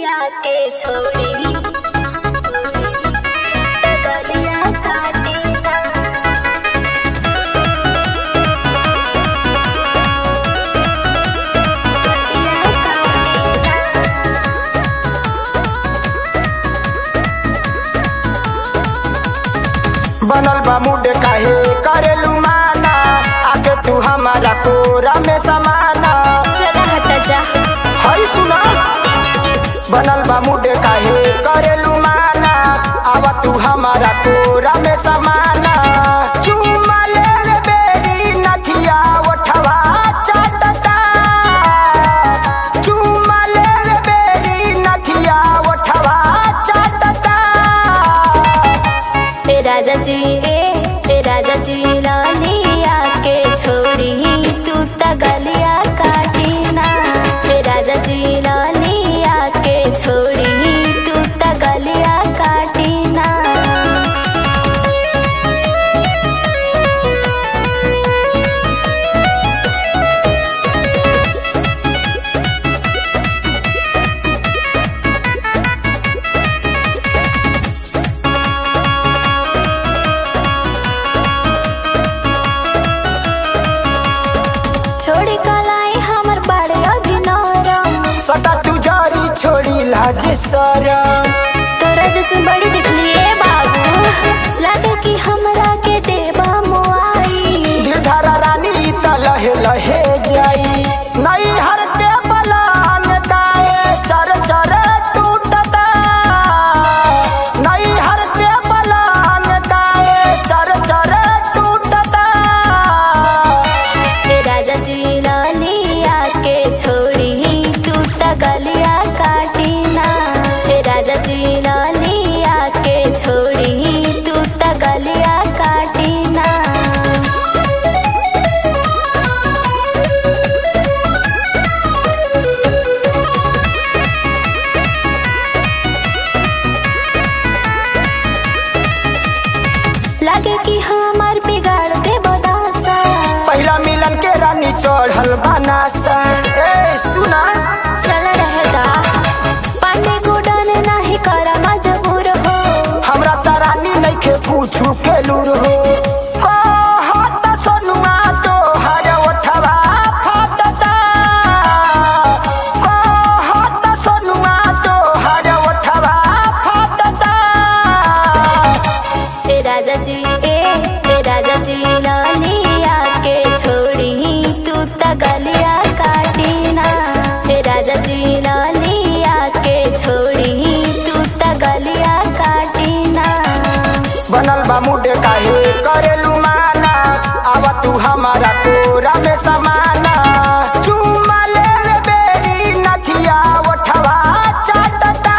के छोड़ी तगलिया काटेला तगलिया काटेला बनल बा मुड काहे करेलू माना आके तू हमारा कोरा में समाना चला हटा जा हई सुना बनल बा मुड काहे करेलू माना आवा तू हमारा कोरा में समाना चुमा ले रे बेरी नथिया ओठवा चाटता चुमा ले रे बेरी नथिया ओठवा चाटता ए राजा जी ए ए राजा जी लालिया के छोड़ी तू तगलिया काटीना ए राजा जी लालिया के छोड़ी तू तगलिया काटीना छोड़ी कलाई हमर बड़े अभिनरम सदा तू जारी छोड़ी लाज सरम तोरा जैसे बड़ी दिखलिए बाबू लगे कि हमरा के देवा मोआई गिरधारा रानी त लहे लहे जाई नई हर के बलान गाए चर चर टूटता नई हर के बलान गाए चर चर टूटता ए राजा जी लालिया के छोड़ी तू तगलिया काटीना ए राजा जी लालिया के छोड़ी तू तगलिया काटीना लगे कि हमार बिगाड़ दे बदासा पहला मिलन के रानी चढ़ल बनासा ए सुना चल रहता पांडे गुडन नहीं करा मजबूर हो हमरा त रानी नइखे पूछू के लूर हो कहत सोनुआ तोहर ओठवा फाटता कहत सोनुआ तोहर ओठवा फाटता ए राजा जी ए ए राजा जी लालिया के छोड़ी तू तगलिया काटीना ए राजा जी लालिया के छोड़ी तू तगलिया काटीना बनल बा मुड काहे करेलू माना आवा तू हमारा कोरा में समाना चुमा ले रे बेरी नथिया ओठवा चाटता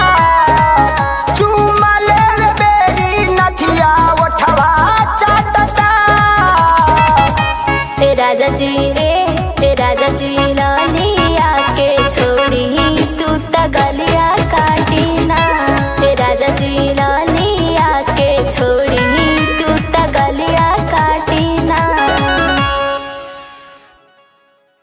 चुमा ले रे बेरी नथिया ओठवा चाटता ए राजा जी